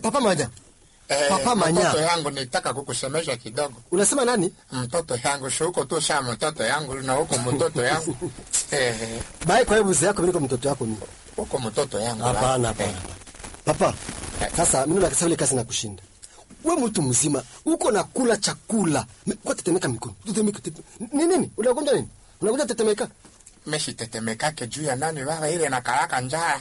papa manya Eh, Papa Manya. Mtoto yangu nitaka kukusemesha kidogo. unasema nani Mtoto yangu si huko tu saa mtoto yangu na huko mtoto yangu. Eh, bae kwa hiyo mzee yako mimi niko mtoto yako mimi huko mtoto yangu. hapana hapana Eh, papa sasa mimi nakasema ile kazi nakushinda we mtu mzima uko na kula chakula Me- kwa tetemeka mikono tetemeka tete- ni nini unagonja nini unagonja tetemeka Meshi tetemekake juu ya nani baba ile na karaka njaa.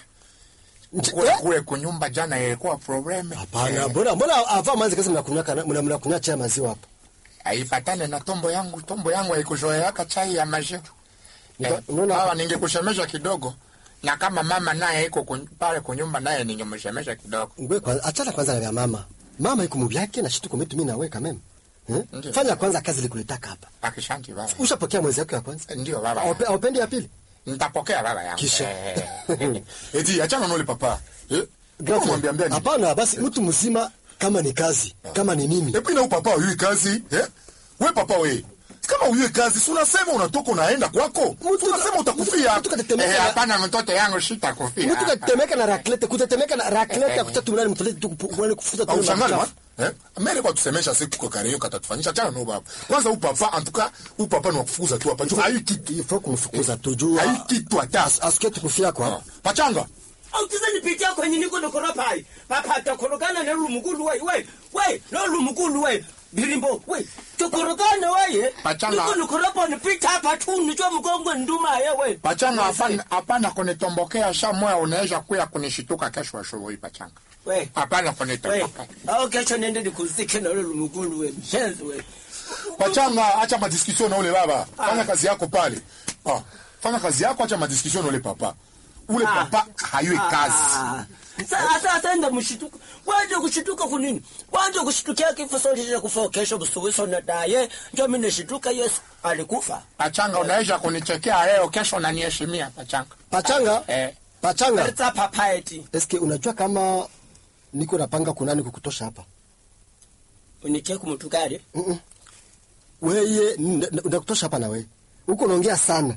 Nje- Kule eh? kule kunyumba jana ilikuwa problem. hapana mbona mbona ava manzi kazi mnakunywa kana mna mnakunywa chai ya maziwa hapa Haifatane na tombo yangu, tombo yangu haikuzoeaka chai ya maziwa. Nika- Eh, unaona- hawa ningekusemesha kidogo. Na kama mama naye iko kun- pale kunyumba naye ningemsemesha kidogo. ngwe kwanza achana kwanza na vya mama mama iko mubyake na shituko metu mimi nawe kameme eh? Ndiyo. fanya kwanza kazi likuletaka hapa Akishanti baba. ushapokea mwezi wako ya kwanza Ndio baba. Aupe- aupendi ya pili Nitapokea baba yangu. Kisha. Eh. Eti achana na ule papa. Eh? Grazie. Mwambia mbia nini? hapana basi mtu mzima kama ni kazi kama ni mimi Epi na upapa uyui kazi, eh? We papa we. Kama uyui kazi, si unasema unatoka unaenda kwako. Mtu- Unasema utakufia. mtu katetemeka Eh, na- hapana mtoto yangu sitakufia. mtu katetemeka na raklete kutetemeka na raklete ya kutatu mnani mtolete tu kupu- kufuta tu Au shangani machafu. wa? Eh? Mere kwa tusemesha siku kwa kare yoka tatufanyisha chana no baba. Kwanza u papa en tout cas, u papa ni wa kufukuza tu hapa. Juu hayu kitu. il faut kumfukuza tujua Hayu kitu hata. asikie tukufia kwa Ah. Pachanga. autiza nipitia kwenye niko nikoropa hai papa takorogana na lumukulu we we we no lumukulu we birimbo we takorogana weye Pachanga. niko nikoropa nipita hapa tu nicho mgongo nduma ye we Pachanga hapana hapana kunitombokea saa moya unaweza kuya kunishituka kesho asubuhi pachanga. we Hapana we kunitomboka. au kesho nende nikuzike na ule lumukulu we mshenzi we Pachanga, acha madiskussion na ule baba. Fanya kazi yako pale. Ah, fanya kazi yako, acha madiskussion na ule papa. Ule Ah. papa hayui kazi. Ah. Sa- sasa enda mshituka waje kushituka kunini waje kushitukia kifo sote kufa kesho busubuso na daye ndio mimi nishituka Yesu alikufa Pachanga unaweza kunichekea leo kesho unaniheshimia pachanga. pachanga Eh. pachanga Let's papa eti eske unajua kama niko napanga kunani kukutosha hapa unitie kumtukale weye n- n- nakutosha hapa na wewe huko unaongea sana